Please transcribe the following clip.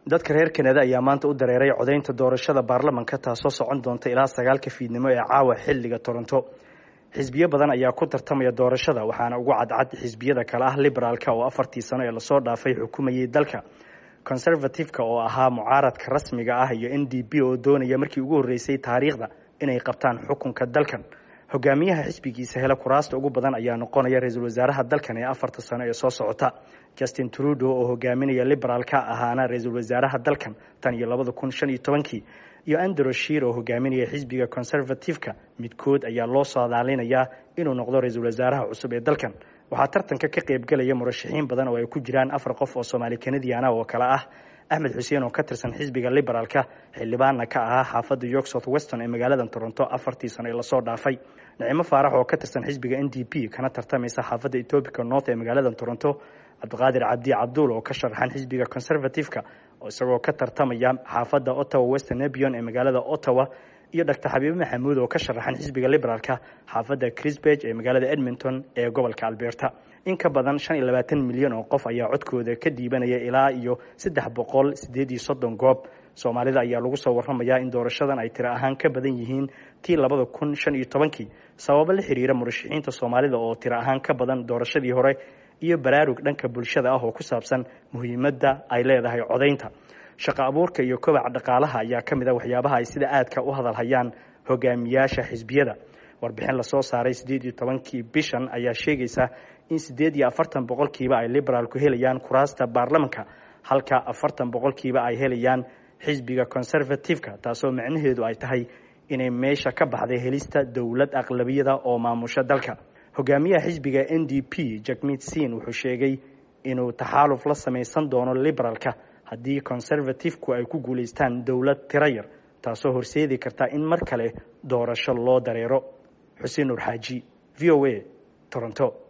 dadka reer kanada ayaa maanta u dareeray codaynta doorashada baarlamanka taasoo socon doonta ilaa sagaalka fiidnimo ee caawa xilliga toronto xisbiyo badan ayaa ku tartamaya doorashada waxaana ugu cadcad xisbiyada kale ah liberaalka oo afartii sano ee lasoo dhaafay xukumayay dalka conservative-ka oo ahaa mucaaradka rasmiga ah iyo n d p oo doonaya markii ugu horreysay taariikhda inay qabtaan xukunka dalkan hogaamiyaha xisbigiisa hele kuraasta ugu badan ayaa noqonaya ra-iisul wasaaraha dalkan ee afarta sano ee soo socota justin trudeau oo hogaaminaya liberaalka ahaana ra-iisul wasaaraha dalkan tan iyo labada kun shan iyo tobankii iyo andrew shir oo hogaaminaya xisbiga conservative-ka midkood ayaa loo saadaalinayaa inuu noqdo ra-iisul wasaaraha cusub ee dalkan waxaa tartanka ka qaybgelaya murashaxiin badan oo ay ku jiraan afar qof oo soomaali kanadiana oo kale ah axmed xuseen oo ka tirsan xisbiga liberaalka xildhibaanna ka ahaa xaafadda york south weston ee magaalada toronto afartii sano ee lasoo dhaafay nicimo faarax oo ka tirsan xisbiga n d p kana tartamaysa xaafadda etobica north ee magaalada toronto cabdiqaadir cabdi cabduul oo ka sharaxan xisbiga conservative-ka oo isagoo ka tartamaya xaafadda ottawa western nebion ee magaalada ottawa iyo doctor xabiibe maxamuud oo ka sharaxan xisbiga liberaalka xaafadda crisbeg ee magaalada edmonton ee gobolka alberta in ka badan shan iyo labaatan milyan oo qof ayaa codkooda ka dhiibanaya ilaa iyo saddex boqol sideed iyo soddon goob soomaalida ayaa lagu soo warramayaa in doorashadan ay tiro ahaan ka badan yihiin tii labada kun shan iyo tobankii sababo la xiriira murashaxiinta soomaalida oo tiro ahaan ka badan doorashadii hore iyo baraarug dhanka bulshada ah oo ku saabsan muhiimadda ay leedahay codaynta shaqo abuurka iyo kobaca dhaqaalaha ayaa ka mid a waxyaabaha ay sida aadka u hadalhayaan hogaamiyaasha xisbiyada warbixin lasoo saaray siddeed iyo tobankii bishan ayaa sheegaysa in siddeed iyo afartan boqolkiiba ay liberaalku helayaan kuraasta baarlamanka halka afartan boqolkiiba ay helayaan xisbiga conservative-ka taasoo macnaheedu ay tahay inay meesha ka baxday helista dowlad aqlabiyada oo maamusha dalka hogaamiyaha xisbiga n d p jakmit sin wuxuu sheegay inuu taxaaluf la samaysan doono liberaalka haddii conservative-ku ay ku guulaystaan dowlad tiro yar taasoo horseedi karta in mar kale doorasho loo dareero xuseen nur xaaji v o a toronto